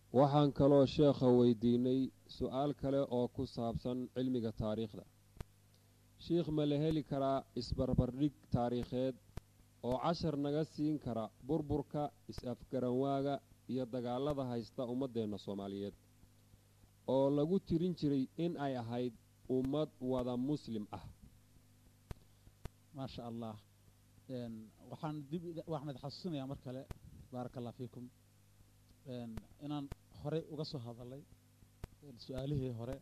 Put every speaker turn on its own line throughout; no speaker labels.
waxaan kaloo sheekha weydiinay su-aal kale oo ku saabsan cilmiga taariikhda shiikh ma la heli karaa isbarbardhig taariikheed oo cashar naga siin kara burburka is-afgaranwaaga iyo dagaalada haysta ummaddeenna soomaaliyeed oo lagu tirin jiray in ay ahayd ummad wada muslim ah
maasha allah waxaan dib waxaan id xasuusinayaa mar kale baaraka allah fiikum inaan horey uga soo hadalay su-aalihii hore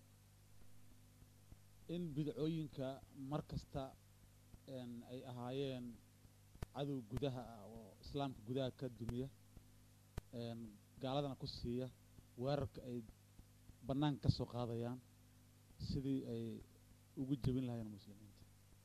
in bidcooyinka mar kasta ay ahaayeen cadow gudaha ah oo islaamka gudaha ka dumiya gaaladana ku siiya weerarka ay bannaanka ka soo qaadayaan sidii ay ugu jebin lahayeen muslimiinta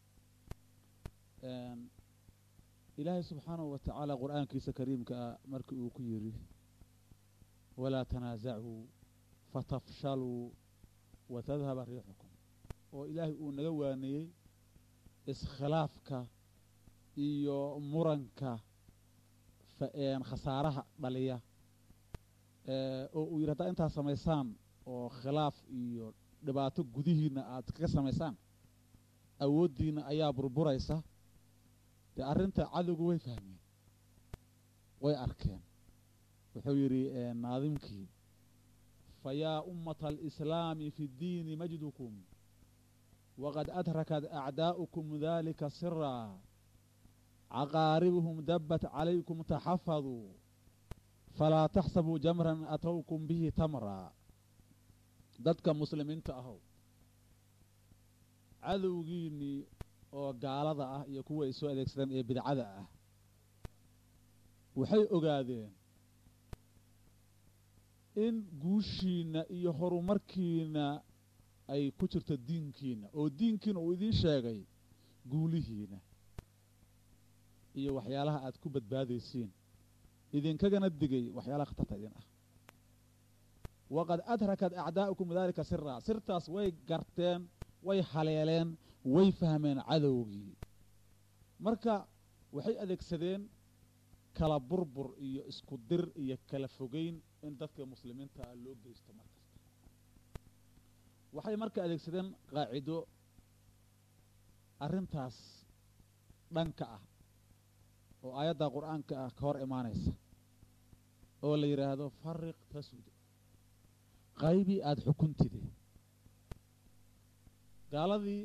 ilaahay subxaanahu wa tacaala qur-aankiisa kariimka ah markii uu ku yidhi walaa tanaasacuu fatafshaluu watadhaba riixukum oo ilaahay uu naga waaneeyey iskhilaafka iyo muranka khasaaraha dhaliya oo uu yidhi haddaa intaad samaysaan oo khilaaf iyo dhibaato gudihiina aad kaga samaysaan awooddiina ayaa burburaysa dee arrinta cadowgu way fahmeen way arkeen wuxuu yidhi naadimkii fayaa ummata alislaami fi ddiini majdukum waqad adrakat acdaa'ukum dalika siraa caqaaribuhum dabbat calaykum taxafaduu falaa taxsabuu jamran atowkum bihi tamraa dadka muslimiinta ahow cadowgiinnii oo gaalada ah iyo kuwa ay soo adeegsadeen ee bidcada ah waxay ogaadeen in guushiinna iyo horumarkiina ay ku jirto diinkiina oo diinkiina uu idiin sheegay guulihiina iyo waxyaalaha aad ku badbaadaysiin idinkagana digay waxyaalaha khatarta idin ah waqad adrakat acdaa'ukum daalika siraa sirtaas way garteen way haleeleen way fahmeen cadowgii marka waxay adeegsadeen kala burbur iyo isku dir iyo kala fogeyn in dadka muslimiinta ah loo geysto mar kasta waxay marka adeegsadeen qaacido arrintaas dhanka ah oo aayadda qur-aanka ah ka hor imaanaysa oo la yidhaahdo fariq tasud qaybii aada xukuntide gaaladii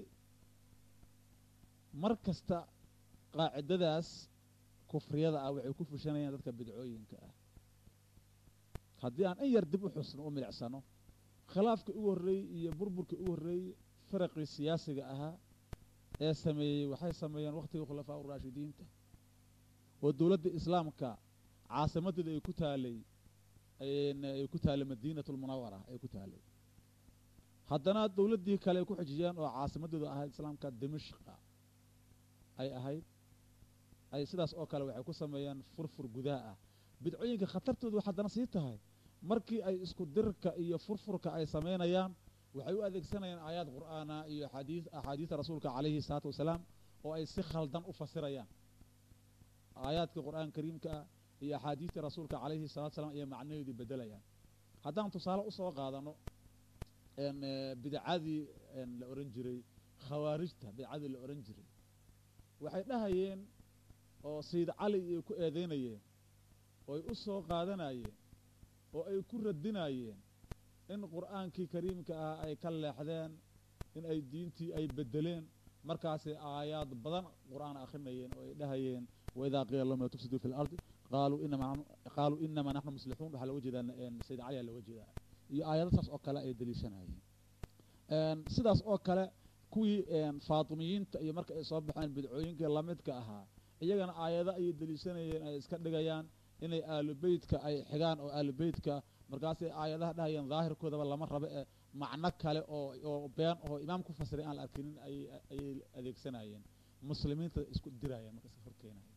mar kasta qaacidadaas kufriyada ah waxay ku fushanayaan dadka bidcooyinka ah haddii aan in yar dib u xusno u milicsano khilaafkii ugu horreeyey iyo burburkii ugu horreeyey firaqii siyaasiga ahaa ee sameeyey waxay sameeyeen wakhtigii khulafaa uraashidiinta oo dowladda islaamka caasimadeeda ay ku taalay ay ku taalay madiinatu lmunawara ay ku taalay haddana dowladdii kale ay ku xijiyeen oo caasimadeedu ahayd islaamka dimashqa ay ahayd ay sidaas oo kale waxay ku sameeyeen furfur gudaha ah bidcooyinka khatartoodu haddana sii tahay markii ay isku dirka iyo furfurka ay samaynayaan waxay u adeegsanayaan aayaad qur'aana iyo axaadii axaadiista rasuulka calayhi salaatu wasalaam oo ay si khaldan u fasirayaan aayaadka qur'aan kariimka ah iyo axaadiistii rasuulka calayhi salatu wasalaam ayay macnaheedii bedelayaan haddaan tusaale usoo qaadano bidcadii la ohan jiray khawaarijta bidcadii la ohan jiray waxay dhahayeen oo sayid cali ay ku eedeynayeen oo ay u soo qaadanayeen oo ay ku radinayeen in qur'aankii kariimka ah ay ka leexdeen in ay diintii ay bedeleen markaasay aayaad badan qur'aan akhrinayeen oo ay dhahayeen waidaa qiila lahum la tufsiduu fi lardi qaaluu inama qaaluu inamaa naxnu muslixuun waxaa looga jeedaa sayid cali aa looga jeedaa iyo aayado saas oo kale ay deliishanayeen sidaas oo kale kuwii faatimiyiinta iyo marka ay soo baxeen bidcooyinkii lamidka ahaa iyagana aayado ayay deliishanayeen ay iska dhigayaan inay aalubeytka ay xigaan oo aalubeytka markaasay aayadaha dhahayeen daahirkoodaba lama rabo ee macno kale oo oo been oo imaam ku fasiray aan la arkinin ayay ayay adeegsanayeen muslimiinta isku dirayeen marka iska horkeenayeen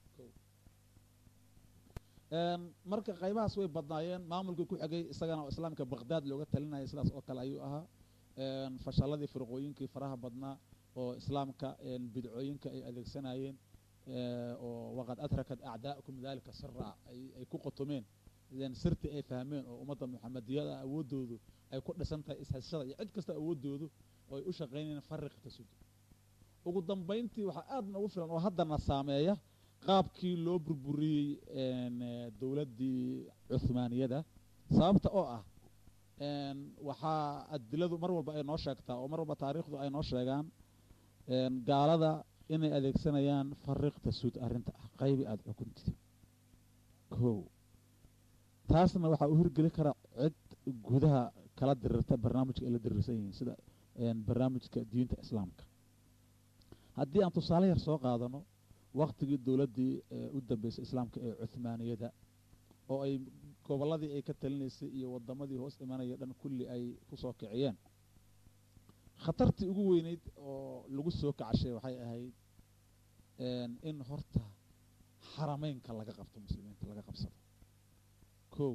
marka qaybahaas way badnaayeen maamulkii ku xigay isagana oo islaamka baqdaad looga talinaya sidaas oo kale ayuu ahaa fashalladii firqooyinkii faraha badnaa oo islaamka bidcooyinka ay adeegsanayeen oo waqad adrakat acdaa'ukum dalika sira ay ku qotomeen sirti ay fahmeen oo ummadda muxamadiyada awooddoodu ay ku dhisan tahay ishashada iyo cid kasta awooddoodu oo ay u shaqaynayeen fariq tasud ugu dambayntii waxaa aad noogu filan oo haddana saameeya qaabkii loo burburiyey dowladdii cuhmaaniyada sababta oo ah waxaa adiladu mar walba ay noo sheegtaa oo mar walba taariikhdu ay noo sheegaan gaalada inay adeegsanayaan fariq tasud arrinta ah qaybi aada xukuntid kow taasna waxaa u hirgeli karaa cid gudaha kala dirirta barnaamijka ay la dirirsan yihiin sida barnaamijka diinta islaamka haddii aan tusaale yar soo qaadano waktigii dowladdii u dambeysay islaamka ee cuhmaaniyada oo ay gobolladii ay ka talinaysay iyo wadamadii hoos imanaya dhan kulli ay ku soo kiciyeen khatartii ugu weyneyd oo lagu soo kacashay waxay ahayd in horta xarameynka laga qabto muslimiinta laga qabsado kow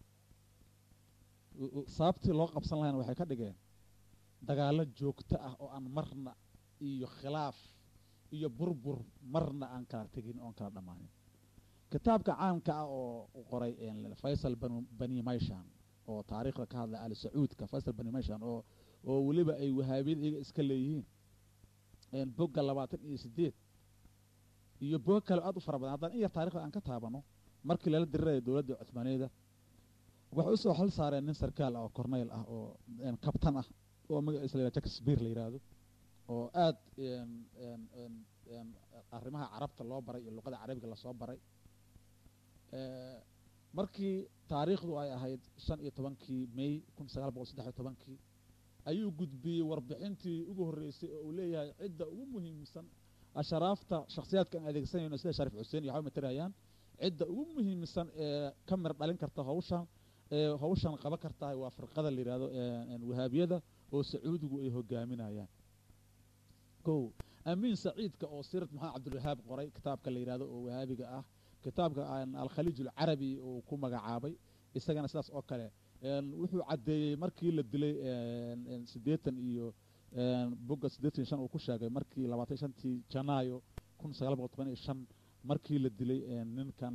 sababtii loo qabsan lahayna waxay ka dhigeen dagaallo joogto ah oo aan marna iyo khilaaf iyo burbur marna aan kala tegin oon kala dhammaanin kitaabka caamka ah oo u qoray faysal bani mayshan oo taariikhda ka hadlay ali sacuudka faysal bani mayshan oo oo weliba ay wahaabiyada iyaga iska leeyihiin bogga labaatan iyo sideed iyo boga kale aad u fara badan haddaan in yar taarikhda aan ka taabano markii lala diriraya dowladda cuhmaaniyada waxay usoo xil saareen nin sarkaal ah oo corneyl ah oo kabtan ah oo magaciisa la yihah jackspear la yidhaahdo oo aad arrimaha carabta loo baray iyo luqada carabiga lasoo baray markii taariikhdu ay ahayd shan iyo tobankii may kun sagaal boqol saddex iyo tobankii ayuu gudbiyey warbixintii ugu horreysay oo uu leeyahay cidda ugu muhiimsan asharaafta shakhsiyaadka aan adeegsanayno sida shariif xuseen iyo waxba matarayaan cidda ugu muhiimsan ee ka mir dhalin karta hawshan ee hawshan qaban kartahay waa firqada la yidhahdo wahaabiyada oo sacuudigu ay hogaaminayaan kow amiin saciidka oo sirat maxamed cabdulwahaab qoray kitaabka la yidhahdo oo wahaabiga ah kitaabka alkhaliij alcarabi uu ku magacaabay isagana sidaas oo kale wuxuu caddeeyey markii la dilay siddeetan iyo bogga siddeetan iyo shan uu ku sheegay markii labaatan shantii janaayo kun sagaal boqol toban iyo shan markii la dilay ninkan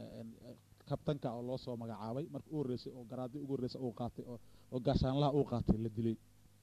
kabtanka oo loo soo magacaabay markii u horreysay oo garaadii ugu horreysay uu qaatay oo gaashaanlaha uu qaatay la dilay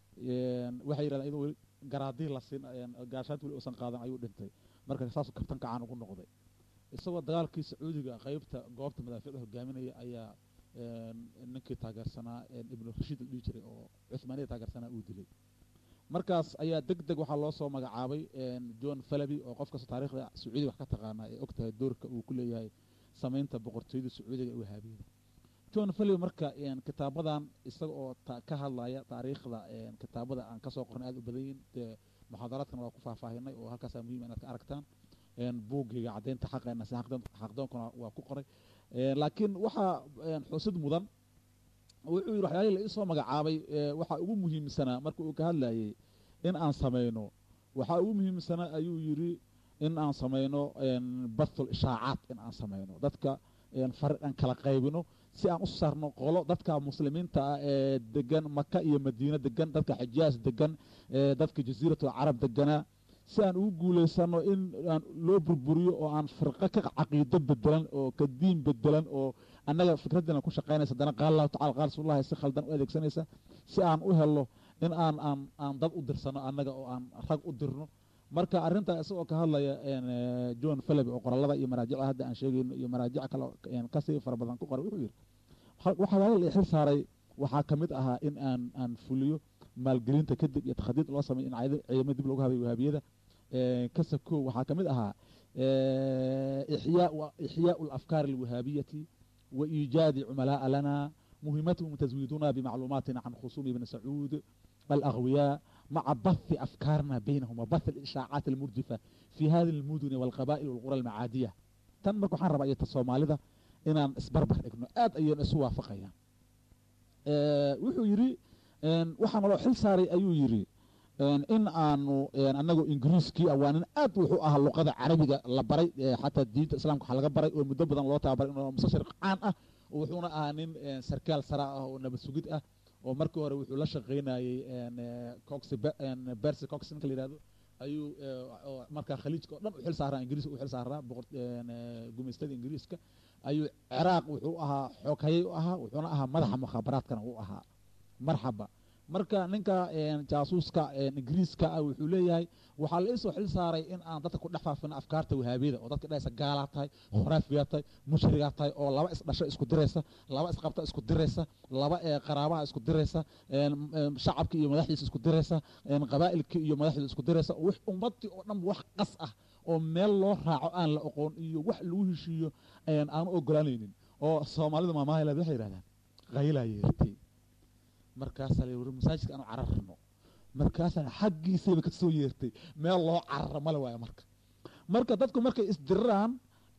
waxay yidhahdeen iyadoo weli garaadii la siin gaashaanta weli uusan qaadan ayuu dhintay marka saasuu kabtanka caan ugu noqday isagoo dagaalkii sacuudiga qaybta goobta madaaficda hogaaminaya ayaa ninkii taageersanaa ibnu rashiid la dhihi jiray oo cuhmaaniyada taageersanaa uu dilay markaas ayaa deg deg waxaa loo soo magacaabay john falaby oo qof kasta taarikhda sacuudiga wax ka taqaanaa ee og tahay doorka uu ku leeyahay samaynta boqortooyada sacuudiga ee wahaabiyada john falaby marka kitaabadan isaga oo ka hadlaya taariikhda kitaabada aan kasoo qornay aad u badan yihin dee muxaadaraadkana waa ku faahfaahinay oo halkaasaa muhiim inaad ka aragtaan buuggiga caddaynta xaqeena si xaqdoonkuna waa ku qoray laakiin waxaa xusid mudan wuxuu yidhi waxyaalihii la isoo magacaabay waxaa ugu muhiimsanaa marka uu ka hadlayay in aan samayno waxaa ugu muhiimsanaa ayuu yidhi in aan samayno bathul ishaacaad in aan samayno dadka fariq aan kala qaybino si aan u saarno qolo dadka muslimiinta ah ee degan maka iyo madiine degan dadka xijaas degan dadka jasiiratul carab deganaa si aan ugu guulaysano in aan loo burburiyo oo aan firqo ka caqiido bedelan oo ka diin bedelan oo annaga fikraddina ku shaqaynaysa haddana qaala allahu tacala qaala rasuulullahi si khaldan u adeegsanaysa si aan u helo in aan aan aan dad u dirsano annaga oo aan rag u dirno marka arrintaa isagoo ka hadlaya john falaby oo qorallada iyo maraajica hadda aan sheegayno iyo maraajic kale kasii fara badan ku qoray wuxuu yidhi waxaa la xil saaray waxaa ka mid ahaa in aan aan fuliyo maalgelinta kadib iyo takhadiid loo sameyo in ciidamada dib loogu habayo wahaabiyada kasako waxaa ka mid ahaa ixyaau alafkaari alwahaabiyati wa iijaadi cumalaaa lana muhimatahum taswiiduna bimacluumaatina can khusuumi ibni sacuud alagwiyaa maca bathi afkaarna baynahum wa bathi alishaacaat almurjifa fi hadi almuduni walqaba'il walqura almacaadiya tan marka waxaan rabaa iyo ta soomaalida inaan isbarbar dhigno aad ayayna isu waafaqayaan wuxuu yidhi waxaa naloo xil saaray ayuu yidhi in aanu anagoo ingiriiskii ah waa nin aad wuxuu ahaa luqada carabiga la baray xataa diinta islaamka waxaa laga baray oo muddo badan loo tababaray inuu mustashriq caan ah wuxuuna ahaa nin sarkaal sara ah oo nabad sugid ah oo markii hore wuxuu la shaqaynayey cox bersi cox ninka la yihahdo ayuu markaa khaliijka oo dhan u xil saaraa ingiriiska u xil saaraa boqor gumaystada ingiriiska ayuu ciraaq wuxuu ahaa xooghaye u ahaa wuxuuna ahaa madaxa mukhaabaraadkana u ahaa marxaba marka ninka jaasuuska ingiriiska ah wuxuu leeyahay waxaa la isoo xil saaray in aan dadka ku dhex faafino afkaarta wahaabiyada oo dadka dhahaysa gaalaa tahay khuraafiyaa tahay mushrigaa tahay oo laba isdhasho isku diraysa laba isqabta isku diraysa laba qaraabaha isku diraysa shacabka iyo madaxdiisa isku diraysa qabaa'ilka iyo madaxdiisa isku diraysa wix ummadii oo dhan wax qas ah oo meel loo raaco aan la oqoon iyo wax lagu heshiiyo aanu ogolaanaynin oo soomaalida maamahayla waxay yidhahdaan qaylaa yeertay markaasaa la wari masaajidka aanu cararno markaasaa xaggiisayba ka soo yeertay meel loo cararo male waayo marka marka dadku markay isdiriraan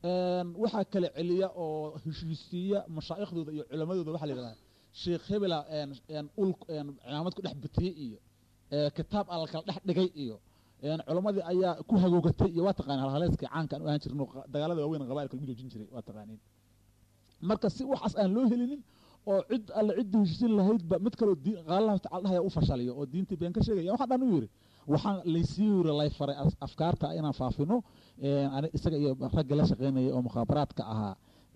waxaa kala celiya oo heshiisiiya mashaaikhdooda iyo culamadooda waxaa la yidhahdaa sheekh hebela ul cimaamad ku dhex bitiyey iyo kitaab alla kala dhex dhigay iyo culammadii ayaa ku hagoogatay iyo waa taqanin halhaleeskii caanka aan u ahaan jirno dagaalada waaweyn qabailka lagu joojin jiray waa taqaaniin marka si waxaas aan loo helinin oo cid alle ciddii heshiisin lahaydba mid kaloo qaalallahu tacala dhahaya u fashaliyo oo diintii been ka sheegaya waxaa dhan u yidhi waxaan laysii yiri lay faray afkaarta inaan faafino isaga iyo ragga la shaqaynaya oo mukhaabaraadka ahaa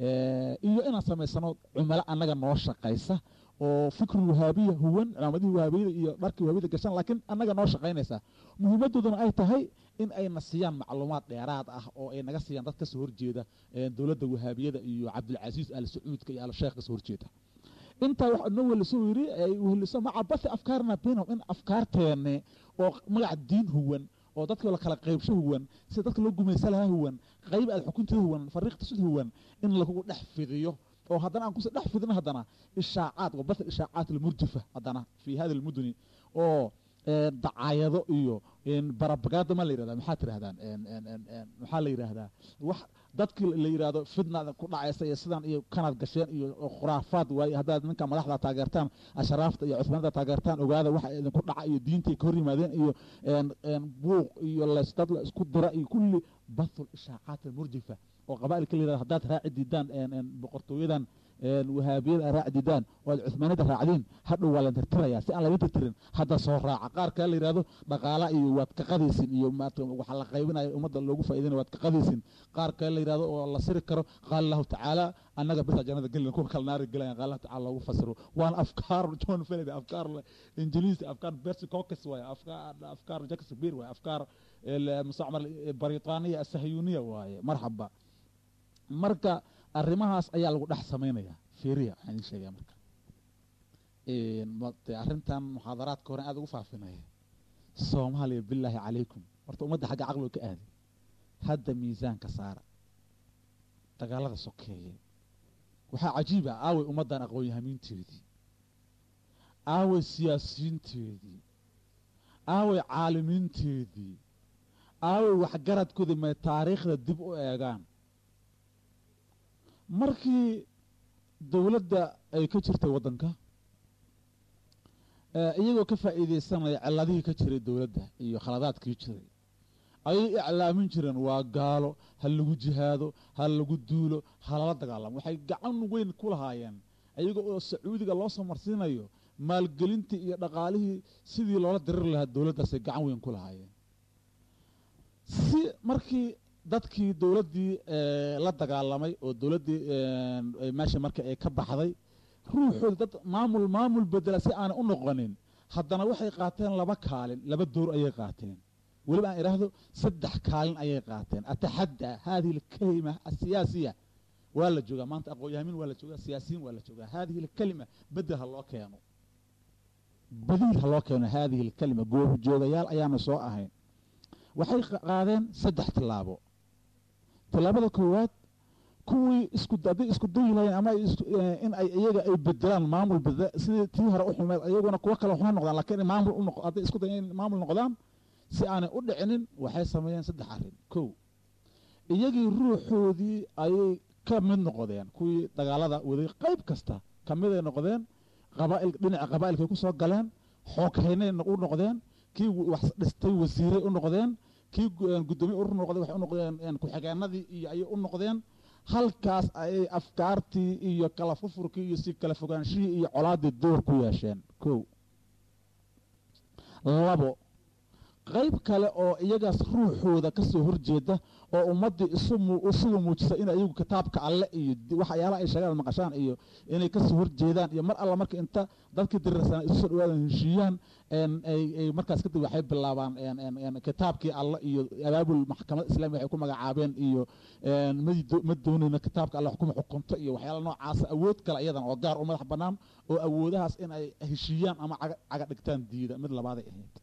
iyo inaan samaysano cumalo annaga noo shaqaysa oo fikri wahaabiya huwan cilaamadihii wahaabiyada iyo dharkii wahaabiyada gashan laakiin annaga noo shaqaynaysa muhiimaddooduna ay tahay in ayna siiyaan macluumaad dheeraad ah oo ay naga siiyaan dad kasoo horjeeda dowladda wahaabiyada iyo cabdilcasiis al sacuudka iyo al sheekh kasoo horjeeda intaa waxa noo weliso yiri ay weliso maca bathi afkaarna bainahum in afkaarteenne oo magac diin huwan oo dadka la kala qaybsho huwan sida dadka loo gumaysa lahaa huwan qayb aad xukunteeda huwan fariiqta sid huwan in lagu dhex fidiyo oo haddana aan kusii dhex fidino haddana ishaacaad wa bath ishaacaat almurjifa haddana fi hada almuduni oo dacaayado iyo barabagaada ma la yirahdaa maxaa tirahdaan maxaa la yidhaahdaa wax dadkii la yidhaahdo fidnaada ku dhacaysa iyo sidan iyo kanaad gasheen iyo khuraafaad waaye haddaad ninka madaxda taageertaan ashraafta iyo cusmaanada taageertaan ogaada waxa idinku dhaca iyo diintay ka hor yimaadeen iyo buuq iyo dad la isku dira iyo kulli bathul ishaacaat almurjifa oo qabaa'ilka la yirahdo haddaad raaci diidaan boqortooyadan wahaabiyada raaci diidaan oo aad cuhmaaniyada raacdiin hadhow waa la tirtirayaa si aan laga tirtirin hadda soo raaca qaar kale la yidhahdo dhaqaala iyo waad ka qadaysin iyo waxa la qaybinayo ummadda loogu faa'iidinayo waad ka qadaysin qaar kale la yidhahdo oo la siri karo qaala allahu tacaala annaga bisa jannada gelina kuwa kale naari gelayan qaala allahu tacaala loogu fasiro waana afkaar john felid afkaar ingiliis afkaar bersi caucus waaye afkaar afkaar shakespeare waaye afkaar mustacmar britaniya asahyuniya waaye marxaba marka arrimahaas ayaa lagu dhex samaynaya fiiriya waxaan idin sheegaya marka arrintan muxaadaraadka hore aada ugu faafinaya soomaaliya bilaahi calaykum horta ummadda xagga caqliga ka aaday hadda miisaanka saara dagaalada sokeeye waxaa cajiib ah aaway ummaddan aqoon-yahamiinteedii aaway siyaasiyiinteedii aaway caalimiinteedii aaway waxgaradkoodii may taariikhda dib u eegaan markii dowladda ay ka jirtay waddanka iyagoo ka faa'iidaysanaya ciladihii ka jiray dowladda iyo khaladaadkii jiray ayay iclaamin jireen waa gaalo ha lagu jihaado ha lagu duulo ha lala dagaalamo waxay gacan weyn ku lahaayeen iyaga oo sacuudiga loo soo marsiinayo maalgelintii iyo dhaqaalihii sidii loola diriri lahaa dowladdaasay gacan weyn ku lahaayeen si markii dadkii dowladdii la dagaalamay oo dowladdii meesha marka ay ka baxday ruuxooda dad maamul maamul bedela si aanay u noqonin haddana waxay qaateen laba kaalin laba door ayay qaateen weliba aan idhaahdo saddex kaalin ayay qaateen ataxaddaa haadihi alkalima asiyaasiya waa la joogaa maanta aqoon-yahamiin waa la joogaa siyaasiyiin waa la joogaa haadihi alkalima bedel ha loo keeno badiil ha loo keeno haadihi alkalima goobjoogayaal ayaanu soo ahayn waxay qaadeen saddex tillaabo tillaabada koowaad kuwii isku hadday isku dayi lahayeen ama in ay iyaga ay bedelaan maamul bedela sidii tii hore u xumeed iyaguna kuwo kale waxma noqdaan lakiin maamul u hadday isku dayan in maamul noqdaan si aanay u dhicinin waxay sameeyeen saddex arrin kow iyagii ruuxoodii ayay ka mid noqdeen kuwii dagaalada waday qayb kasta ka miday noqdeen qabaa'il dhinaca qabaa'ilkay ku soo galeen xooghaynay u noqdeen kii wax dhistay wasiiray u noqdeen kii guddoomiye urur noqday waxay u noqdeen ku-xigeenadii iyo ayay u noqdeen halkaas ayay afkaartii iyo kala furfurkii iyo si kala fogaanshihii iyo colaaddii door ku yeesheen kow labo qayb kale oo iyagaas ruuxooda ka soo horjeeda oo ummaddii isugu muujisa in ayagu kitaabka alle iyo waxyaalaha ay sheegaan maqashaan iyo inay kasoo horjeedaan iyo mar alla marka inta dadkii diriirsanaa isu soo dhawaadan heshiiyaan ay markaas kadib waxay bilaabaan kitaabkii alle iyo abaabul maxkamad islamiga waxay ku magacaabeen iyo ma doonayna kitaabka alle xukuma xukunto iyo waxyaala noocaasa awood kale iyadan oo gaar u madax bannaan oo awoodahaas in ay heshiiyaan ama caga dhigtaan diida mid labaaday ahayd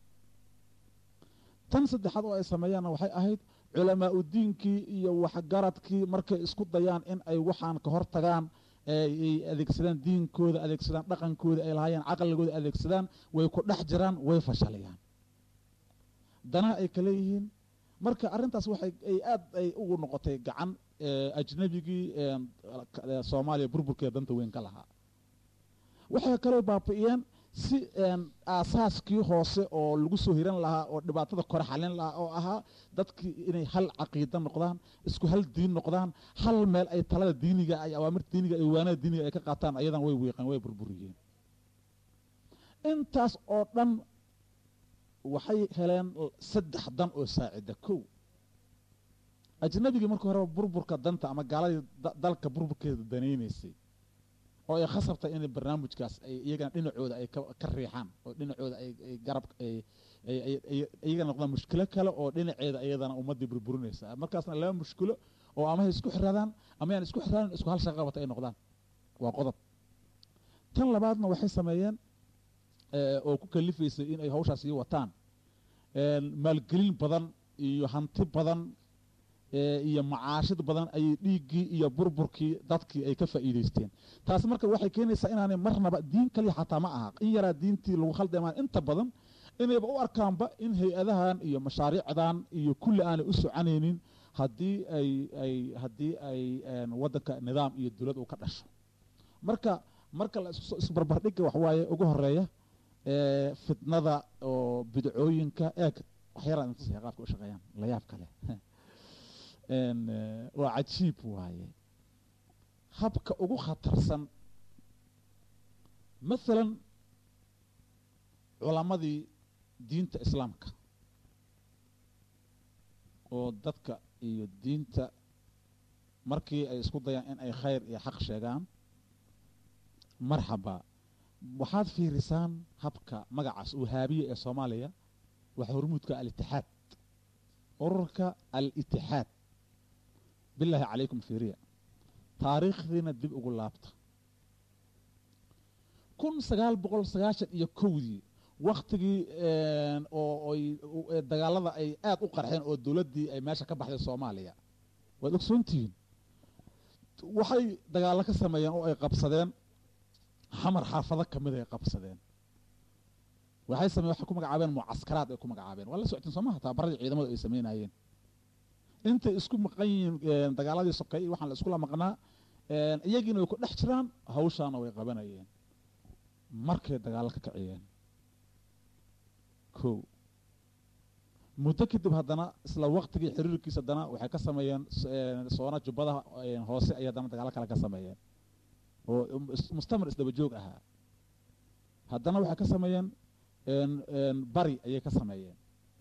tan saddexaad oo ay sameeyaanna waxay ahayd culamaa u diinkii iyo waxgaradkii markay isku dayaan in ay waxaan ka hor tagaan ay adeegsadaan diinkooda adeegsadaan dhaqankooda ay lahaayeen caqligooda adeegsadaan way ku dhex jiraan way fashalayaan danaha ay kale yihiin marka arrintaas waxay ay aad ay ugu noqotay gacan ajnabigii soomaaliya burburkeeda danta weyn ka lahaa waxay kaloo baabi'iyeen si aasaaskii hoose oo lagu soo hiran lahaa oo dhibaatada kore xalin lahaa oo ahaa dadkii inay hal caqiida noqdaan isku hal diin noqdaan hal meel ay talada diiniga ay awaamirta diiniga ay waanada diiniga ay ka qaataan ayadan way wiiqeen way burburiyeen intaas oo dhan waxay heleen saddex dan oo saacida kow ajnabigii markii horeba burburka danta ama gaaladii dalka burburkeeda danaynaysay oo ay khasabtay in barnaamijkaas ay iyagana dhinacooda ay ka riixaan oo dhinacooda ay garab iyaga noqdaan mushkilo kale oo dhinaceeda iyadana ummaddii burburinaysa markaasna laba mushkilo oo ama hay isku xiraadaan ama yaan isku xiraanin isku hal shaqa qabata ay noqdaan waa qodob tan labaadna waxay sameeyeen oo ku kalifaysay in ay hawshaas sii wataan maalgelin badan iyo hanti badan iyo macaashid badan ayay dhiiggii iyo burburkii dadkii ay ka faa'iidaysteen taasi marka waxay keenaysaa inaanay marnaba diin kaliya xataa ma aha in yaraa diintii lagu khaldamaan inta badan inayba u arkaanba in hay-adahan iyo mashaariicdan iyo kulli aanay u soconaynin haddii ay ay haddii ay waddanka nidaam iyo dowlad uu ka dhasho marka marka la isbarbardhigga waxwaaye ugu horeeya fitnada oo bidcooyinka eeg waxyaraa intusaya qaabka u shaqeeyaan la yaab kale waa cajiib waaye habka ugu khatarsan maalan culammadii diinta islaamka oo dadka iyo diinta markii ay isku dayaan in ay khayr iyo xaq sheegaan marxaba waxaad fiirisaan habka magacaas wahaabiya ee soomaaliya waxaa hormuudka alitixaad ururka al-itixaad bilaahi calaykum fiiriya taariikhdiina dib ugu laabta kun sagaal boqol sagaashan iyo kowdii waktigii oo dagaalada ay aad u qarxeen oo dowladdii ay meesha ka baxday soomaaliya waad ogsoontihiin waxay dagaallo ka sameeyeen oo ay qabsadeen xamar xaafado ka mid ay qabsadeen waxay sameye waxay ku magacaabeen mucaskaraad ay ku magacaabeen waa la socotiin soo maha tababaradii ciidamadu ay sameynayeen intay isku maqan yihiin dagaaladii sokay waxaan la iskula maqnaa iyagiina way ku dhex jiraan hawshaana way qabanayeen markay dagaallo ka kaciyeen kow muddo kadib haddana isla waktigii xiriirkiisa haddana waxay ka sameeyeen soona jubbadaha hoose ayay haddana dagaallo kale ka sameeyeen oo mustamar isdaba joog ahaa haddana waxay ka sameeyeen bari ayay ka sameeyeen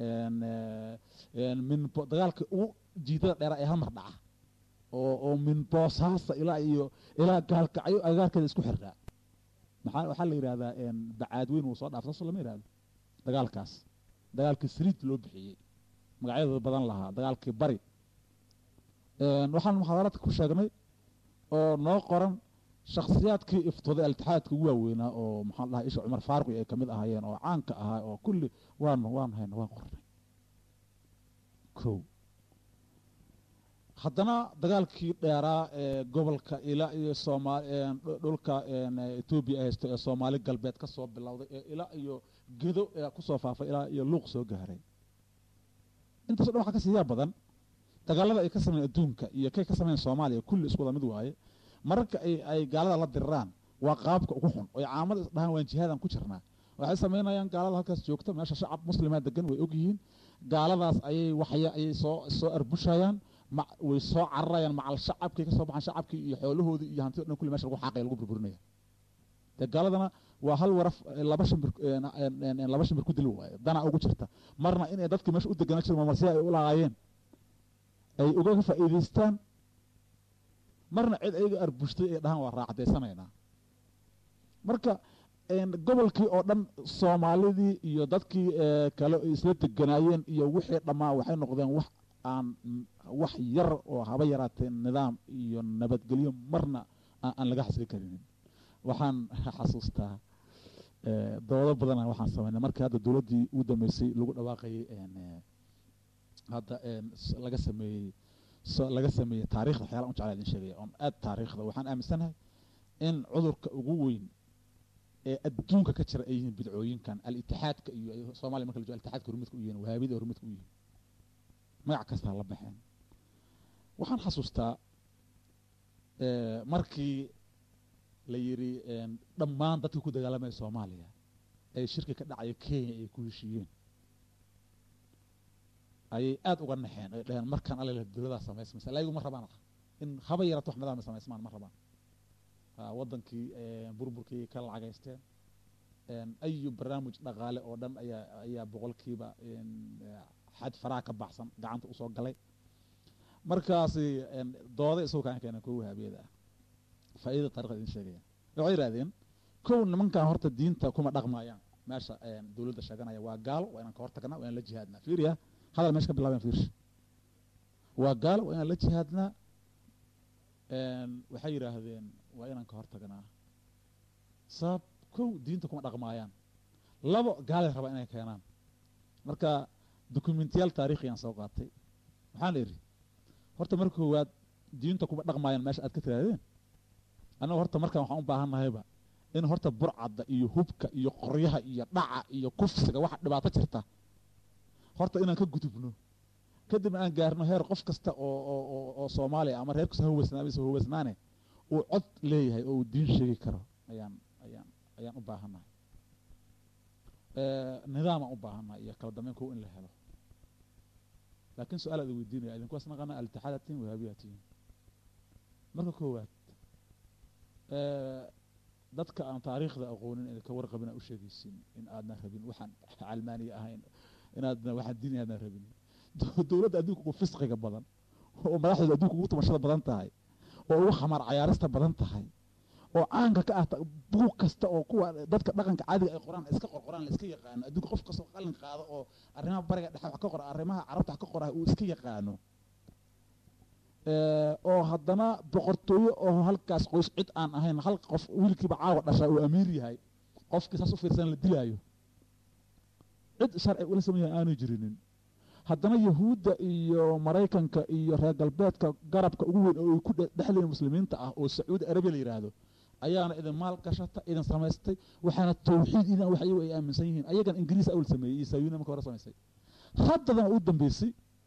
min dagaalka ugu jiidada dheera ee halmar dhaca oo oo min boosaasa ilaa iyo ilaa gaalkacyo agagaarkeeda isku xirraa maxaa waxaa la yidhahdaa bacaadweyn wuu soo dhaaf saasoo lama yidhahdo dagaalkaas dagaalkii sriid loo bixiyey magacyadooda badan lahaa dagaalkii bari waxaan muxaadaraadka ku sheegnay oo noo qoran shakhsiyaadkii iftooday altixaadka ugu waaweynaa oo maxaan dhahay isha cumar faaruqi ay ka mid ahaayeen oo caanka ahaa oo kulli waan waan hayna waan qornay kow haddana dagaalkii dheeraa ee gobolka ilaa iyo soomaali dhulka etoobiya ay haysto ee soomaali galbeed ka soo bilowday ee ilaa iyo gedo ee kusoo faafay ilaa iyo luuq soo gaaray intaaso dhan waxaa ka siiyaa badan dagaalada ay ka sameyen adduunka iyo kay ka sameyen soomaaliya kulli isku wada mid waaye mararka ay ay gaalada la diriraan waa qaabka ugu xun oy caamada isdhahaan waan jihaadan ku jirnaa waxay samaynayaan gaalada halkaas joogta meesha shacab muslima degan way ogyihiin gaaladaas ayay waxya ayay soo soo arbushayaan way soo cararayaan macal shacabkay ka soo baxaan shacabkii iyo xoolahoodii iyo hantida dhan kulli mesha lagu xaaqaya lagu burburinaya dee gaaladana waa hal waraf laba shimbir laba shimbir ku dili waayo danaa ugu jirta marna inay dadkii meesha u deganaa jiro mamarsiya ay u lahaayeen ay uga faa'iidaystaan marna cid ayaga arbushtay ay dhahaan waa raacdaysanaynaa marka gobolkii oo dhan soomaalidii iyo dadkii kale isla deganaayeen iyo wixii dhammaa waxay noqdeen wax aan wax yar oo haba yaraatee nidaam iyo nabadgelyo marna aan laga xasili karinin waxaan xasuustaa doodo badana waxaan samaynay markii hadda dowladdii ugu dambeysay lagu dhawaaqayay hadda laga sameeyey laga sameeyey taarikhda waxyaala un jeclaa idin sheegaya oon aad taariikhda waxaan aaminsanahay in cudurka ugu weyn ee adduunka ka jira ay yihiin bidcooyinkan al-itixaadka iyo soomaliya marka la joogo al-itixaadka hormidka u yihiin wahaabida hormidka u yihiin magac kastaa la baxeen waxaan xasuustaa markii la yidhi dhammaan dadkii ku dagaalamaya soomaaliya ee shirki ka dhacaya kenya ay ku heshiiyeen ayay aada uga naxeen ay dhaheen markaan alala dowladaa samaysmaysa laayigu ma rabaan in haba yarato wax nidaama samaysmaan ma rabaan waddankii burburkii ka lacagaysteen ayu barnaamij dhaqaale oo dhan ayaa ayaa boqolkiiba xad faraha ka baxsan gacanta usoo galay markaasi dooda isagu kaan keenan kuwa wahaabiyada ah faaidada taarikhda idin sheegaya waxay yidhahdeen kow nimankan horta diinta kuma dhaqmaayaan meesha dowladda sheeganaya waa gaalo waa inaan ka hortagnaa waa inaan la jihaadnaa fiiriya hadal meesha ka bilaaben fiirshi waa gaalo waa inaan la jihaadnaa waxay yidhaahdeen waa inaan ka hortagnaa sabab kow diinta kuma dhaqmaayaan labo gaalay rabaa inay keenaan marka dokumentiyaal taarikhiyaan soo qaatay maxaan idhi horta marka koowaad diinta kuma dhaqmaayaan meesha aad ka tirahdeen annaga horta markaan waxaan u baahan nahayba in horta burcadda iyo hubka iyo qoryaha iyo dhaca iyo kufsiga waxa dhibaato jirta horta inaan ka gudubno kadibna aan gaarno heer qof kasta oo oo oo soomaaliya ama reer kasta haweysnaamisa haweysnaane uu cod leeyahay oo uu diin sheegi karo ayaan ayaan ayaan u baahannahay nidaamaan u baahannahay iyo kala dambeyn kow in la helo laakiin su-aal aad weydiinaya idinkuwaas naqana altixaadatiin wahaabiyatiin marka koowaad dadka aan taariikhda aqoonin idinka warqabin aa u sheegaysin in aadna rabin waxaan calmaaniya ahayn inaadna waxaan diin aadna rabin dowladda adduunka ugu fisqiga badan oo madaxdooda adduunka ugu tumashada badan tahay oo ugu khamaar cayaarista badan tahay oo caanka ka ah buug kasta oo kuwa dadka dhaqanka caadiga ay qoraan iska qorqoraan la iska yaqaano adduunka qof kastoo qalin qaado oo arrimaha bariga dhexe wax ka qora arrimaha carabta wax ka qorahay uu iska yaqaano oo haddana boqortooyo oo halkaas qoys cid aan ahayn hal qof wiilkiiba caawa dhashaa uu amiir yahay qofkii saas u fiirsan la dilaayo cid sharci ula sameeya aanu jirinin haddana yahuudda iyo maraykanka iyo reer galbeedka garabka ugu weyn oo ay ku dhexleeyiin muslimiinta ah oo sacuudi arabiya la yidhaahdo ayaana idin maal gashata idin samaystay waxaana tawxiid idin wax iyagu ay aaminsan yihiin ayagan ingiriis awal sameeyey iyo saayuuna marka hore samaysay haddadana u dambeysay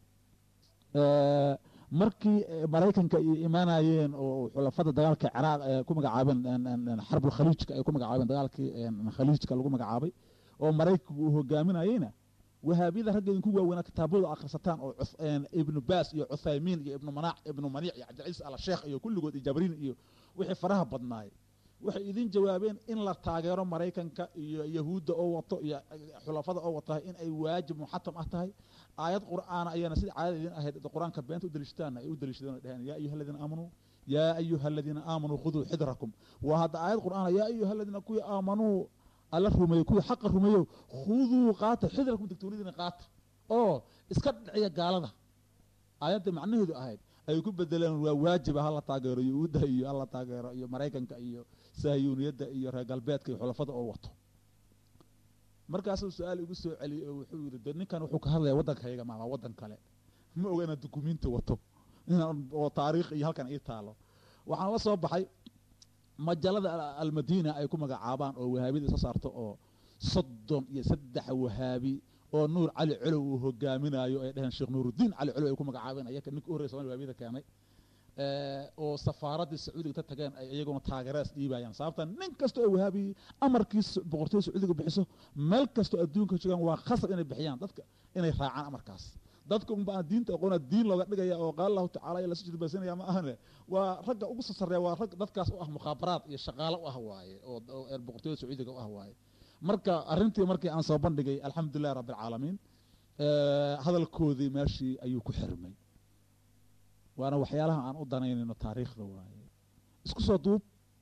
markii maraykanka ay imaanayeen oo xulafada dagaalka ciraaq ee ku magacaabeen xarbul khaliijka ay ku magacaabeen dagaalkii khaliijka lagu magacaabay oo maraykanku uu hogaaminayeyna wahaabiyada raggeedin ku waaweynaa kitaabadooda akhrisataan oo ibnu baas iyo cuthaymiin iyo ibnu manaac ibnu maniic iyo cabdilciis ala sheekh iyo kulligood iyo jabriin iyo wixii faraha badnaay waxay idin jawaabeen in la taageero maraykanka iyo yahuudda oo wato iyo xulafada oo wata in ay waajib muxatam ah tahay aayad qur'aana ayaana sida caadada idin ahayd qur-aanka beenta u daliishataanna ay u daliishadeen oo dheheen yaa ayuha aladiina aamanuu yaa ayuha aladiina aamanuu khuduu xidrakum waa hadda aayad qur'aana yaa ayuha aladiina kuwii aamanuu alla rumeeyo kuwii xaqa rumeeyo khuduu qaata xidrakum digtoonidiina qaata oo iska dhiciya gaalada aayadda macnaheedu ahayd ay ku bedeleen waa waajiba hala taageero yahuudda iyo hala taageero iyo maraykanka iyo sahyuuniyadda iyo reer galbeedka iyo xulafada oo wato markaasuu su-aal igu soo celiyey oo wuxuu yidhi de ninkan wuxuu ka hadlaya waddankayga maama waddan kale ma oga inaad dukumiinti wato inaan oo taariikh iyo halkan ii taalo waxaan la soo baxay majalada almadiina ay ku magacaabaan oo wahaabiyada soo saarto oo soddon iyo saddex wahaabi oo nuur cali colow uu hogaaminayo ay dheheen sheekh nuuruddiin cali colow ay ku magacaabeen ayaka ninka u horrey somali wahabiyada keenay oo safaaraddii sacuudiga ta tageen ay iyaguna taageeradas dhiibayaan sababta nin kasta oo wahaabi amarkii boqortooyada sacuudiga bixiso meel kastoo adduunka joogaan waa khasab inay bixiyaan dadka inay raacaan amarkaas dadka unba aan diinta aqoona diin looga dhigaya oo qaala allahu tacala iyo lasoo jidbaysanaya ma ahane waa ragga ugu sasareeya waa rag dadkaas u ah mukhaabaraad iyo shaqaalo u ah waaye oo oo boqortooyada sacuudiga u ah waaye marka arrintii markii aan soo bandhigay alxamdulillahi rabbi alcaalamiin hadalkoodii meeshii ayuu ku xirmay waana waxyaalaha aan u danaynayno taariikhda waaye isku soo duub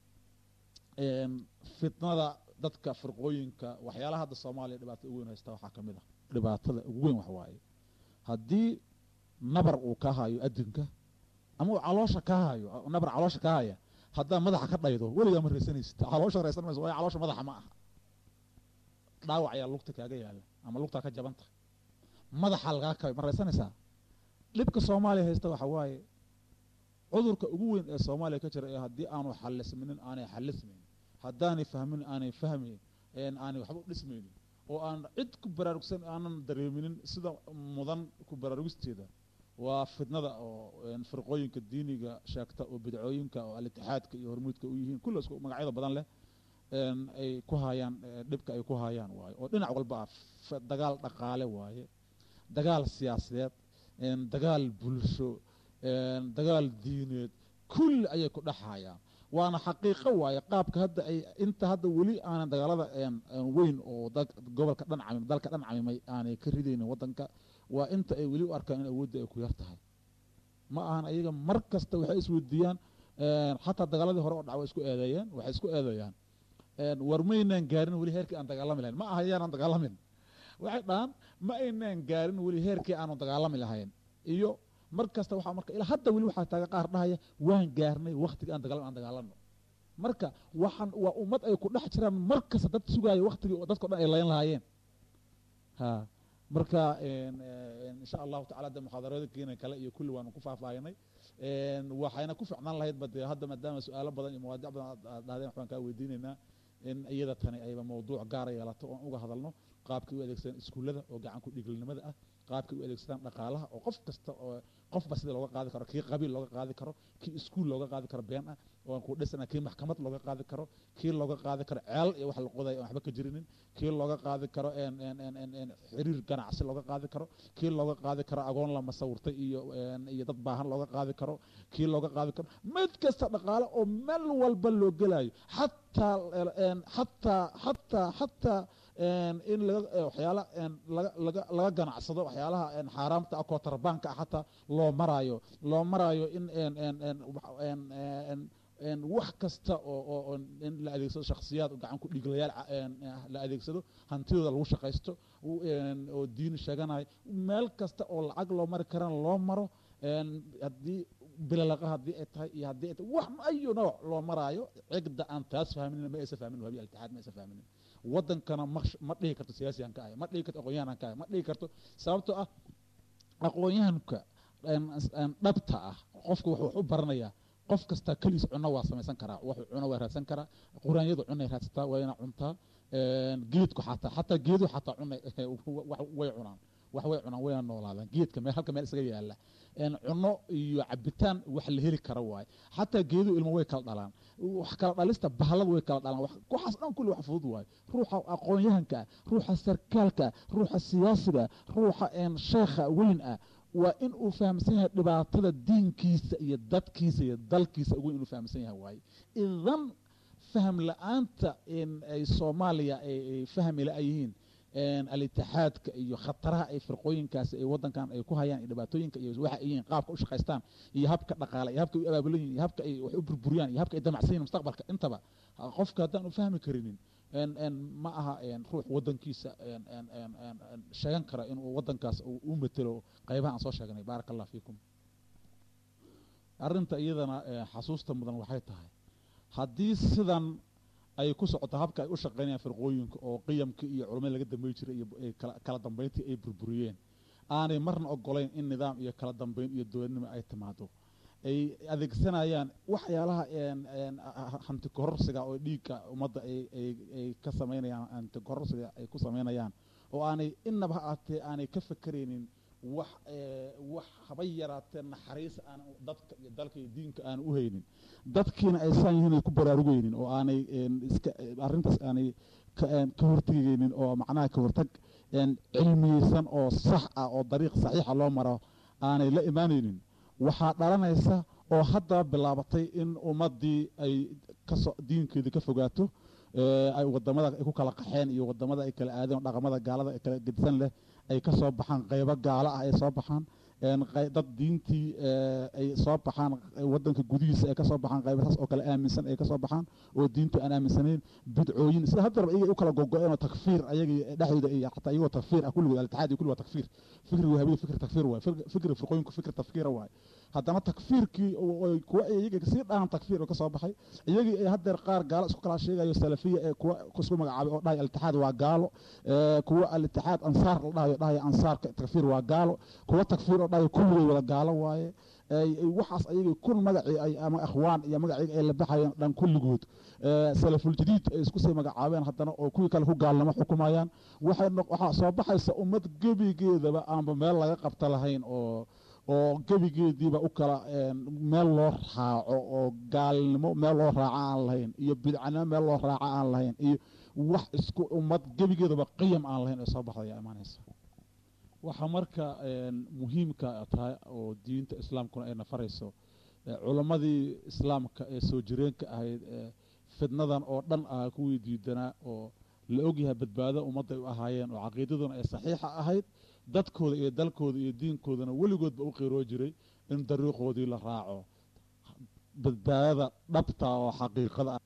fitnada dadka firqooyinka waxyaalaha hadda soomaaliya dhibaatada ugu weyn haysta waxaa ka mid ah dhibaatada ugu weyn wax waaye haddii nabar uu ka hayo adinka ama uu caloosha ka hayo nabar caloosha ka haya haddaa madaxa ka dhaydo weligaa ma raysanaysid caloosha raysan mayso waayo caloosha madaxa ma aha dhaawac ayaa lugta kaaga yaala ama lugtaa ka jabanta madaxa lagaa kabay ma raysanaysaa dhibka soomaaliya haysta waxa waaye cudurka ugu weyn ee soomaaliya ka jira ee haddii aanu xalisminin aanay xalismaynin haddaanay fahmin aanay fahmayn aanay waxba u dhismaynin oo aan cid ku baraarugsan aanan dareeminin sida mudan ku baraarugisteeda waa fitnada oo firqooyinka diiniga sheegta oo bidcooyinka oo alitixaadka iyo hormuudka u yihiin kulla isku magacyada badan leh ay ku haayaan dhibka ay ku haayaan waaye oo dhinac walba ah dagaal dhaqaale waaye dagaal siyaasadeed dagaal bulsho dagaal diineed kulli ayay ku dhex hayaan waana xaqiiqo waaye qaabka hadda ay inta hadda weli aanan dagaalada weyn oo gobolka dhan camim dalka dhan camimay aanay ka ridaynin waddanka waa inta ay weli u arkaan in awoodda ay ku yar tahay ma ahan ayaga mar kasta waxay isweydiiyaan xataa dagaaladii hore oo dhac way isku eedeeyeen waxay isku eedeeyaan war maynaan gaarin weli heerkii aan dagaalami lahayn ma aha yaanaan dagaalamin waxay dhahaan ma aynaan gaarin weli heerkii aanu dagaalami lahayn iyo mar kasta waxaa marka ilaa hadda weli waxaa taaga qaar dhahaya waan gaarnay waktiga aan dagaalami aan dagaalano marka waxaan waa ummad ay ku dhex jiraan mar kasta dad sugaayo waktigii oo dadka o dhan ay layn lahaayeen ha marka insha allahu tacala de muxaadaradooyinkiina kale iyo kulli waanu ku faahfaahinay waxayna ku ficnaan lahayd ba dee hadda maadaama su-aalo badan iyo mawaadic badan aad dhahdeen waxbaan kaa weydiinaynaa in iyada tani ayba mawduuc gaara yeelato oon uga hadalno qaabkay u adeegsadaan iskuullada oo gacan ku dhiglinimada ah qaabkay u adeegsadaan dhaqaalaha oo qof kasta oo qofba sida looga qaadi karo kii qabiil looga qaadi karo kii iskuul looga qaadi karo been ah oo aan ku dhisana kii maxkamad looga qaadi karo kii looga qaadi karo ceel iyo wax la qodayo aan waxba ka jirinin kii looga qaadi karo xiriir ganacsi looga qaadi karo kii looga qaadi karo agoon la masawirtay iyo iyo dad baahan looga qaadi karo kii looga qaadi karo mid kasta dhaqaale oo meel walba loo gelayo xataa xataa xataa xataa in waxyaala laga ganacsado waxyaalaha xaaraamta ah kootarbaanka ah xataa loo maraayo loo maraayo in wax kasta oo in la adeegsado shakhsiyaad gacan ku dhiglayaal la adeegsado hantidooda lagu shaqaysto oo diin sheeganayo meel kasta oo lacag loo mari karana loo maro haddii bilalaqa haddii ay tahay iyo haddii ay tahay wax ayu nooc loo maraayo cigda aan taas fahminin ma aysa fahminin wabi altixaad ma aysa fahminin waddankana ma ma dhihi karto siyaasiyan ka ahay ma dhihi karto aqoonyahanan ka ahay ma dhihi karto sababtoo ah aqoonyahanka dhabta ah qofka wuxuu wax u baranayaa qof kasta keliis cuno waa samaysan karaa wuxuu cuno waa raadsan karaa quraanyadu cunay raadsataa wayna cuntaa geedku xataa xataa geedu xataa cunay way cunaan wax way cunaan wayna noolaadaan geedka meel halka meel isaga yaala cuno iyo cabitaan wax la heli kara waaye xataa geedu ilmo way kala dhalaan wax kala dhalista bahalada way kala dhalaan waxaas dhan kulli wax fudud waaye ruuxa aqoon-yahanka ah ruuxa sarkaalka ah ruuxa siyaasiga ruuxa sheekha weyn ah waa in uu fahamsan yahay dhibaatada diinkiisa iyo dadkiisa iyo dalkiisa ugu inuu fahamsan yahay waaye idan faham la-aanta ay soomaaliya ay fahmi la yihiin alitixaadka iyo khataraha ay firqooyinkaasi ay waddankan ay ku hayaan iyo dhibaatooyinka iyo waxa ay yihiin qaabka u shaqaystaan iyo habka dhaqaale iyo habka ay u abaabulan yihin iyo habka ay wax u burburiyaan iyo habka ay damacsan yihin mustaqbalka intaba qofka haddaan u fahmi karinin ma aha ruux waddankiisa sheegan kara inuu waddankaas u matelo qaybaha aan soo sheegnay baaraka allah fiikum arrinta iyadana xasuusta mudan waxay tahay haddii sidan ay ku socoto habka ay u shaqaynayaan firqooyinka oo qiyamkii iyo culamada laga dambey jiray iyo kala dambeyntii ay burburiyeen aanay marna ogolayn in nidaam iyo kala dambeyn iyo dowladnimo ay timaado ay adeegsanayaan waxyaalaha hanti kororsiga oo dhiigga ummadda ay ka samaynayaan hanti kororsiga ay ku samaynayaan oo aanay inaba ha aatee aanay ka fakeraynin wax wax haba yaraatee naxariis aan dadka iyo dalka iyo diinka aan u haynin dadkiina ay saan yihiin ay ku baraarugaynin oo aanay iska arrintaas aanay ka hortegaynin oo macnaha ka hortag cilmiyeysan oo sax ah oo dariiq saxiixa loo maro aanay la imaanaynin waxaa dhalanaysa oo haddaba bilaabatay in ummaddii ay kasoo diinkeedii ka fogaato ay wadamada ay ku kala qaxeen iyo wadamada ay kala aadeen oo dhaqamada gaalada ay kala gedisan leh ay ka soo baxaan qaybo gaalo ah ay soo baxaan dad diintii ay soo baxaan wadanka gudihiisa ay kasoo baxaan qaybasaas oo kale aaminsan ay kasoo baxaan oo diintu aan aaminsanayn bidcooyin sida haddarba iyaga u kala gogo-een oo takfiir ayagii dhexdooda iyo xataa iyagoo takfiir ah kulligood altixaad iyo kulli waa takfiir fikri wahabiyada fikri takfiir waay fikri firqooyinku fikri tafkiira waay haddana takfiirkii kuwa iyaga sii dhahan takfiir oo kasoo baxay iyagii ay haddeer qaar gaalo isku kala sheegayo salafiya ee kuwa isku magacaabay oo dhahay altixaad waa gaalo kuwa alitixaad ansaar la dhahayo dhahayo ansaarka takfiir waa gaalo kuwa takfiir oo dhahayo kulligay wada gaalo waaye waxaas ayagii kun magacii ay ama akhwaan iyo magacii ay la baxayeen dhan kulligood salafuljadiid ay isku sii magacaabeen haddana oo kuwii kale ku gaalnimo xukumayaan waxay waxaa soo baxaysa ummad gebigeedaba aanba meel laga qabta lahayn oo oo gebigeediiba u kala meel loo raaco oo gaalnimo meel loo raaco aan lahayn iyo bidcanimo meel loo raaco aan lahayn iyo wax isku ummad gebigeedaba qiyam aan lahayn ee soo baxda ayaa imaanaysa waxaa marka muhiimka tahay oo diinta islaamkuna ay nafarayso culammadii islaamka ee soo jireenka ahayd ee fidnadan oo dhan ah kuwii diidanaa oo la ogyahay badbaado ummadday u ahaayeen oo caqiidaduna ay saxiixa ahayd dadkooda iyo dalkooda iyo diinkoodana weligoodba u qiiroo jiray in dariiqoodii la raaco badbaadada dhabta oo xaqiiqada ah